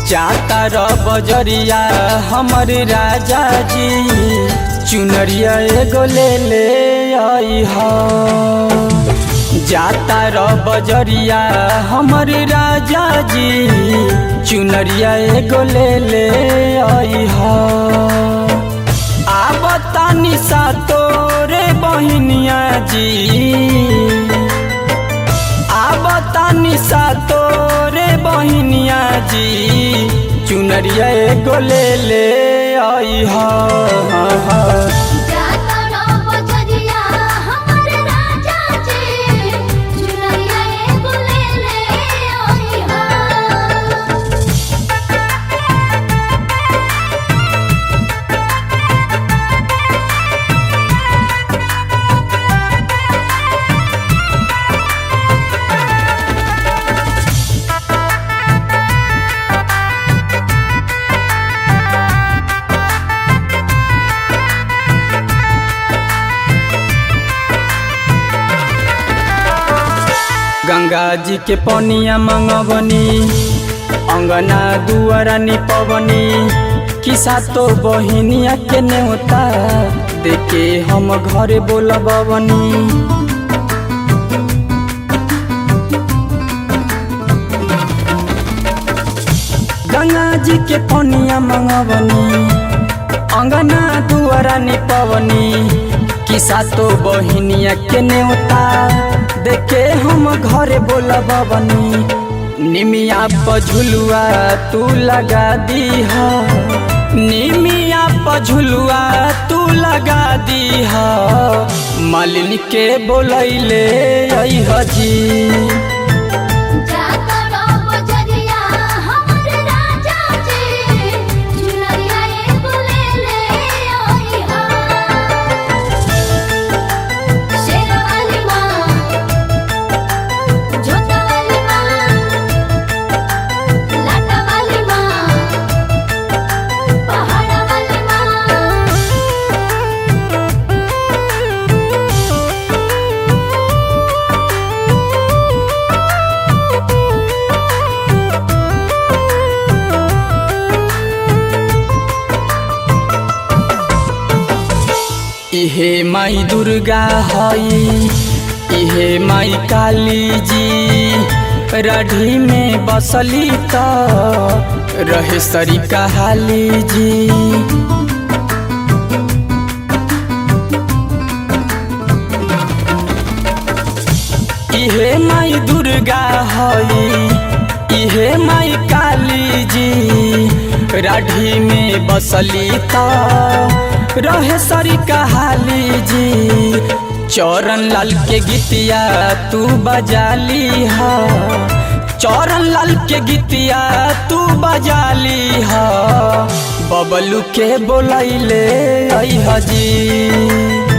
जाता र बजरिया हमर राजा जी चुनरिया एगो ले ले आई हा जाता र बजरिया हमर राजा जी चुनरिया एगो ले ले आई हा आबतानी सा तोरे बहिनिया जी आबतानी सा तोरे बहिनिया जी चुनरिया एगो ले ले आई हा जाता रो बजरिया हमर राजा जी चुनरिया एगो ले ले आई हा गंगा जी के पनिया मंगवनी अंगना दुआरा निपवनी किसा तो बहिनिया के नेवता देखे हम घरे बोलबवनी गंगा जी के पनिया मंगवनी अंगना दुआरा निपवनी किसा तो बहिनिया के नेवता देखे हम घरे बोलबवनी निमिया पझुलुआ तू लगा दी हा निमिया पझुलुआ तू लगा दी हा मालिनी के बोलैले आई हजी जाता रो बजरिया हमर राजा जी चुनरिया एगो ले ले आई हा शेरवाली माँ जोता वाली माँ लाटा वाली माँ पहाड़ा वाली माँ इहे माई दुर्गा हई इहे माई काली जी रढ़ी में बसली त रहे सरी कहाली जी इहे माई दुर्गा हई इहे माई काली जी राढ़ी में बसली त रहे सरी कहाली जी चौरन लाल के गीतिया तू बजाली हा चौरन लाल के गीतिया तू बजाली हा बबलू के बोलैले आई हजी